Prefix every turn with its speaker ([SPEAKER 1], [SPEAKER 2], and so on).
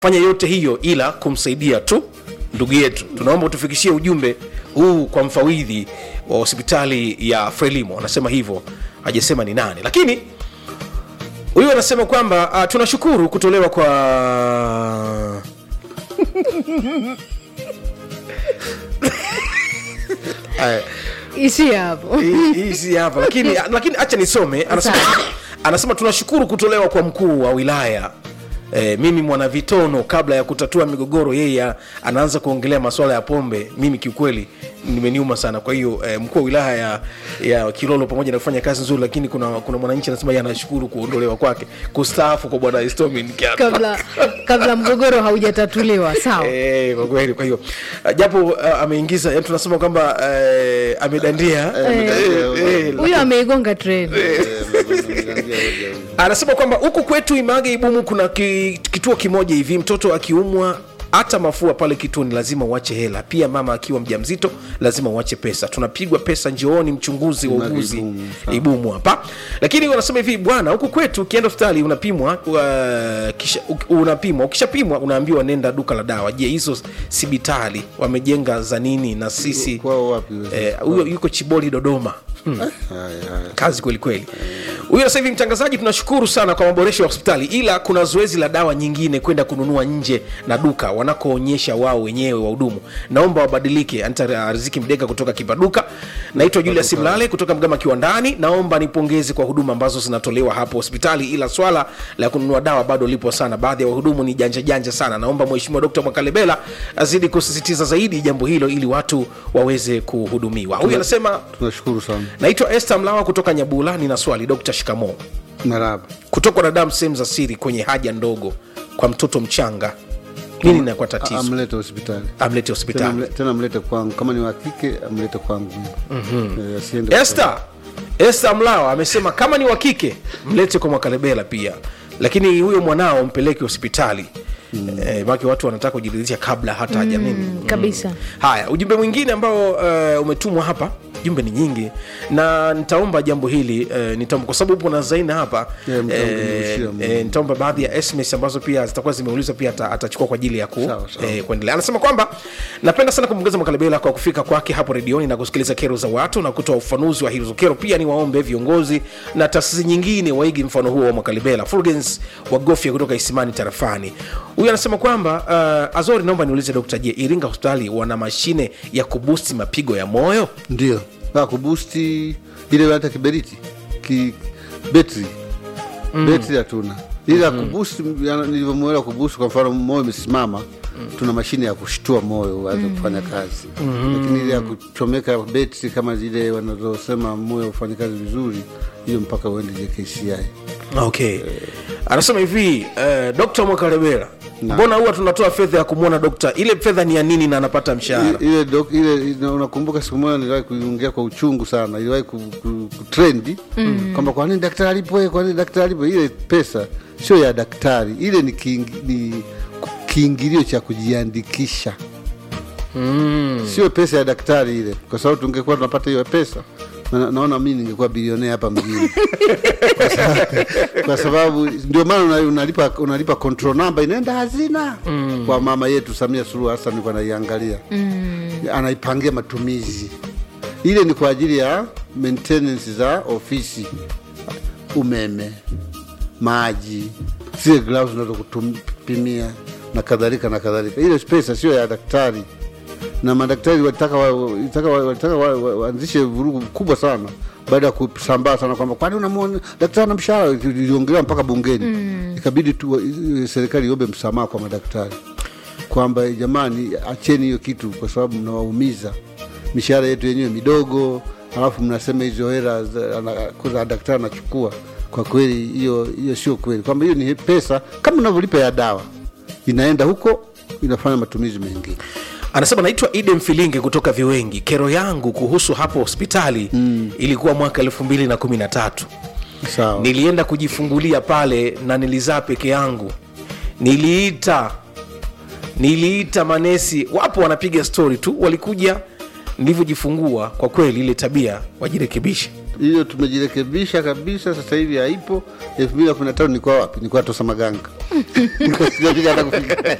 [SPEAKER 1] fanya yote hiyo ila kumsaidia tu ndugu yetu tunaomba utufikishie ujumbe huu kwa mfawidhi wa hospitali ya frelimo anasema hivyo hajasema ni nani lakini huyu anasema kwamba uh, tunashukuru kutolewa kwa Aya,
[SPEAKER 2] isi hapo
[SPEAKER 1] hii- hii si hapa lakini lakini acha nisome anasema, anasema tunashukuru kutolewa kwa mkuu wa wilaya E, mimi mwanavitono kabla ya kutatua migogoro yeye anaanza kuongelea masuala ya pombe mimi kiukweli nimeniuma sana kwa hiyo e, mkuu wa wilaya ya, ya kilolo pamoja na kufanya kazi nzuri lakini kuna, kuna mwananchi anasema yeye anashukuru kuondolewa kwake kustaafu kwa bwana Estomin Kiatu.
[SPEAKER 2] kabla kabla mgogoro haujatatuliwa sawa
[SPEAKER 1] Eh, kwa kweli kwa hiyo uh, japo uh, ameingiza yani tunasema kwamba uh, amedandia Eh, eh,
[SPEAKER 2] huyo ameigonga treni
[SPEAKER 1] anasema kwamba huku kwetu Image Ibumu kuna ki, kituo kimoja hivi, mtoto akiumwa hata mafua pale kituoni lazima uache hela. Pia mama akiwa mjamzito lazima uache pesa. Tunapigwa pesa njooni, mchunguzi wa
[SPEAKER 3] Image
[SPEAKER 1] uguzi
[SPEAKER 3] Ibumu, sawa.
[SPEAKER 1] Ibumu hapa. Lakini wanasema hivi bwana, huku kwetu ukienda hospitali unapimwa uh, kisha, u- unapimwa ukishapimwa unaambiwa nenda duka la dawa. Je, hizo sibitali wamejenga za nini na sisi
[SPEAKER 3] kwao wapi
[SPEAKER 1] eh, huyo yuko Chiboli Dodoma. Hmm
[SPEAKER 3] haya haya
[SPEAKER 1] kazi kweli kweli huyo sasa hivi mtangazaji tunashukuru sana kwa maboresho ya hospitali ila kuna zoezi la dawa nyingine kwenda kununua nje na duka wanakoonyesha wao wenyewe wahudumu naomba wabadilike anta riziki mdeka kutoka kipaduka naitwa julius mlale kutoka mgama kiwandani naomba nipongeze kwa huduma ambazo zinatolewa hapo hospitali ila swala la kununua dawa bado lipo sana baadhi ya wahudumu ni janja janja sana naomba mheshimiwa dkt mwakalebela azidi kusisitiza zaidi jambo hilo ili watu waweze kuhudumiwa huyu anasema
[SPEAKER 3] tunashukuru sana
[SPEAKER 1] naitwa este mlawa kutoka nyabula nina swali dr shikamo
[SPEAKER 3] maraba
[SPEAKER 1] kutokwa na damu sehemu za siri kwenye haja ndogo kwa mtoto mchanga nini inakuwa tatizo
[SPEAKER 3] amlete hospitali
[SPEAKER 1] amlete
[SPEAKER 3] tena,
[SPEAKER 1] hospitali
[SPEAKER 3] mle- tena mlete kwangu kama ni wa kike amlete kwangu Eh, asiende
[SPEAKER 1] este este mlawa amesema kama ni wa kike mlete kwa mwakalebela pia lakini huyo mwanao mpeleke hospitali mm. eh, maki watu wanataka kujiridhisha kabla hata hajamini
[SPEAKER 2] Mm, kabisa
[SPEAKER 1] haya ujumbe mwingine ambao uh, umetumwa hapa jumbe ni nyingi na nitaomba jambo hili uh, nitaomba kwa sababu upo na zaina hapa
[SPEAKER 3] Yeah, mtaomba
[SPEAKER 1] eh,
[SPEAKER 3] kunirudishia,
[SPEAKER 1] eh, nitaomba baadhi ya sms ambazo pia zitakuwa zimeulizwa pia ata- atachukua kwa ajili ya ku,
[SPEAKER 3] Sawa, sawa.
[SPEAKER 1] eh, kuendelea anasema kwamba napenda sana kumpongeza makalebela kwa kufika kwake hapo redioni na kusikiliza kero za watu na kutoa ufanuzi wa hizo kero pia ni waombe viongozi na taasisi nyingine waigi mfano huo wa makalebela fulgens wagofya kutoka isimani tarafani huyu anasema kwamba uh, azori naomba niulize dokta je iringa hospitali wana mashine ya kubusti mapigo ya moyo
[SPEAKER 3] ndio Ah, kubusti ile hata kiberiti ki betri betri hatuna ila kubusti yana- nilivyomwelewa kubusti kwa mfano moyo umesimama tuna mashine ya kushtua moyo uanze kufanya kazi lakini ile ya kuchomeka betri kama zile wanazosema moyo ufanye kazi vizuri hiyo mpaka uende jkci
[SPEAKER 1] okay anasema hivi uh, dokta mwakalebela
[SPEAKER 3] Na.
[SPEAKER 1] mbona huwa tunatoa fedha ya kumwona dokta ile fedha ni ya nini na anapata mshahara
[SPEAKER 3] I- ile dok, ile ina- unakumbuka siku moja niliwahi kuiongea kwa uchungu sana iliwahi ku- ku- kutrendi kwamba kwa nini daktari alipo kwa nini daktari alipo ile pesa sio ya daktari ile ni, kiing, ni kiingilio cha kujiandikisha
[SPEAKER 1] mm.
[SPEAKER 3] sio pesa ya daktari ile kwa sababu tungekuwa tunapata hiyo pesa na, naona mi ningekuwa bilionea hapa mjini kwa, sababu, kwa sababu ndio maana una- unalipa unalipa control number inaenda hazina mm. kwa mama yetu Samia Suluhu Hassan nilikuwa naiangalia mm. anaipangia matumizi ile ni kwa ajili ya maintenance za ofisi umeme maji zile gloves unazokupimia na kadhalika na kadhalika ile pesa sio ya daktari na madaktari walitaka wa- walitaka wa- walitaka wa- wa- waanzishe vurugu kubwa sana baada ya kusambaa sana kwamba kwani unamwona daktari na mshahara iliongelewa mpaka bungeni mm. ikabidi tu wa- serikali iombe msamaha kwa madaktari kwamba jamani acheni hiyo kitu kwa sababu mnawaumiza mishahara yetu yenyewe midogo alafu mnasema hizo hela za- ana- za daktari anachukua kwa kweli hiyo hiyo sio kweli kwamba hiyo ni pesa kama unavyolipa ya dawa inaenda huko inafanya matumizi mengine
[SPEAKER 1] anasema naitwa ide mfilinge kutoka viwengi kero yangu kuhusu hapo hospitali mm. ilikuwa mwaka elfu mbili na kumi na tatu
[SPEAKER 3] sawa
[SPEAKER 1] nilienda kujifungulia pale na nilizaa peke yangu niliita niliita manesi wapo wanapiga stori tu walikuja nilivyojifungua kwa kweli ile tabia wajirekebishe
[SPEAKER 3] hiyo tumejirekebisha kabisa, sasa hivi haipo. elfu mbili na kumi na tano nilikuwa wapi? Nilikuwa Tosa Maganga, Nilikuwa sijapiga hata kufika